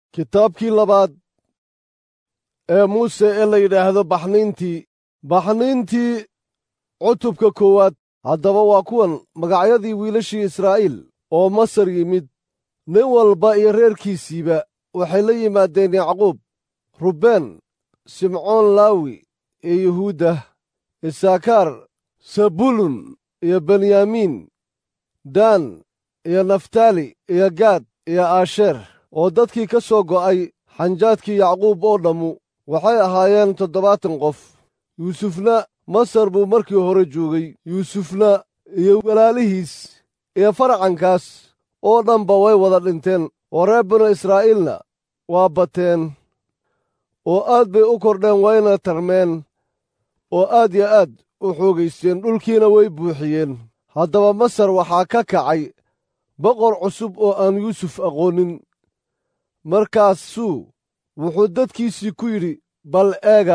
kitaabkii labaad ee muuse ee la yidhaahdo baxniintii baxniintii cutubka koowaad haddaba waa kuwan magacyadii wiilashii israa'iil oo masar yimid nin walba iyo reerkiisiiba waxay la yimaadeen yacquub rubbeen simcoon laawi iyo yuhuudda isaakaar sabulun iyo benyamiin daan iyo naftaali iyo gaad iyo aasheer oo dadkii ka soo go'ay xanjaadkii yacquub oo dhammu waxay ahaayeen toddobaatan qof yuusufna masar buu markii hore joogay yuusufna iyo walaalihiis iyo faracankaas oo dhanba way wada dhinteen oo reer binu israa'iilna waa bateen oo aad bay u kordheen wayna tarmeen oo aad yo aad u xoogaysteen dhulkiina way buuxiyeen haddaba masar waxaa ka kacay boqor cusub oo aan yuusuf aqoonin markaasuu wuxuu dadkiisii ku yidhi bal eega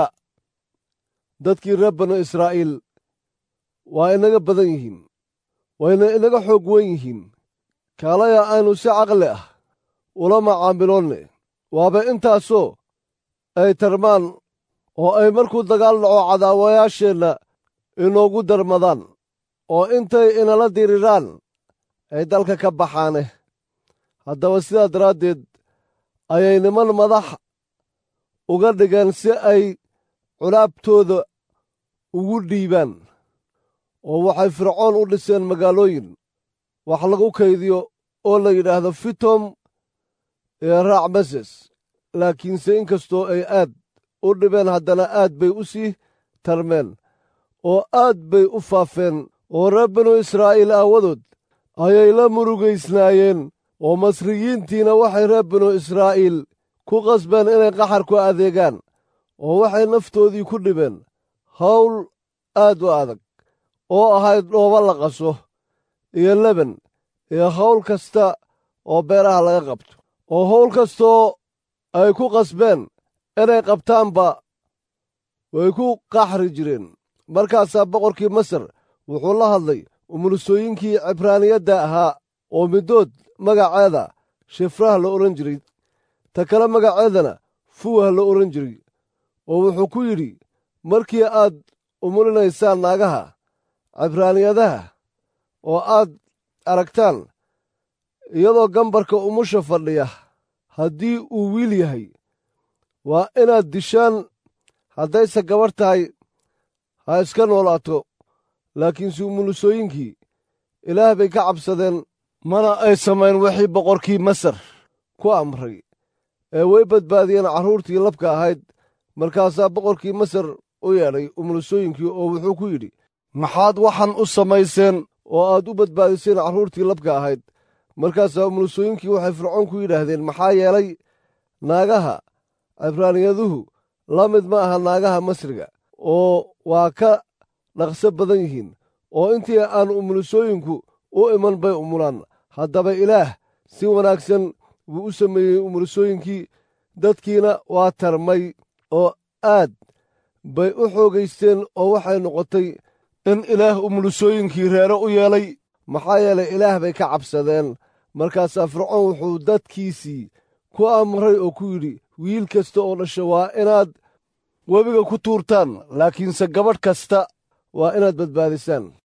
dadkii reer banu israa'iil waa inaga badan yihiin wayna inaga xoog wen yihiin kaalaya aynu si caqli ah ula macaamiloonne waaba intaasoo ay tarmaan oo ay markuu dagaal dhaco cadaawayaasheenna inoogu darmadaan oo intay inala diriraan ay dalka ka baxaane haddaba sidaa daraaddeed ayay niman madax uga dhigeen si ay culaabtooda ugu dhiibaan oo waxay fircoon u dhiseen magaalooyin wax lagu kaydiyo oo la yidhaahdo fitom iyo raacmeses laakiinse inkastoo ay aad u dhibeen haddana aad bay u sii tarmeen oo aad bay u faafeen oo reer binu israa'iil aawadood ayay la murugaysnaayeen oo masriyiintiina waxay reer binu israa'iil ku qasbeen inay qaxar ku adeegaan oo waxay naftoodii ku dhibeen hawl aad u adag oo ahayd dhooba la qaso iyo leben iyo hawl kasta oo beeraha laga qabto oo hawl kastoo ay ku qasbeen inay qabtaanba way ku qaxri jireen markaasaa boqorkii masar wuxuu la hadlay umulusooyinkii cibraaniyadda ahaa oo middood magaceeda shifrah la odhan jiray ta kale magaceedana fuwah la odhan jiray oo wuxuu ku yidhi markii aad umulinaysaan naagaha cibraaniyadaha oo aad aragtaan iyadoo gambarka umusha fadhiya haddii uu wiil yahay waa inaad dishaan haddayse gabarh tahay ha iska noolaato laakiinse umulusooyinkii ilaah bay ka cabsadeen mana ay samayn wixii boqorkii masar ku amray ee way badbaadiyeen carruurtii labka ahayd markaasaa boqorkii masar u yeedhay umulusooyinkii oo wuxuu ku yidhi maxaad waxan u samayseen oo aad u badbaadiseen carruurtii labka ahayd markaasaa umulusooyinkii waxay fircoon ku yidhaahdeen maxaa yeelay naagaha cibraaniyaduhu la mid ma aha naagaha masriga oo waa ka dhaqso badan yihiin oo intii aan umulusooyinku u iman bay umulaan haddaba ilaah si wanaagsan buu u sameeyey umulusooyinkii dadkiina waa tarmay oo aad bay u xoogaysteen oo waxay noqotay in ilaah umulusooyinkii reero u yeelay maxaa yeelay ilaah bay ka cabsadeen markaasaa fircoon wuxuu dadkiisii ku amray oo ku yidhi wiil kasta oo dhasha waa inaad webiga ku tuurtaan laakiinse gabadh kasta waa inaad badbaadisaan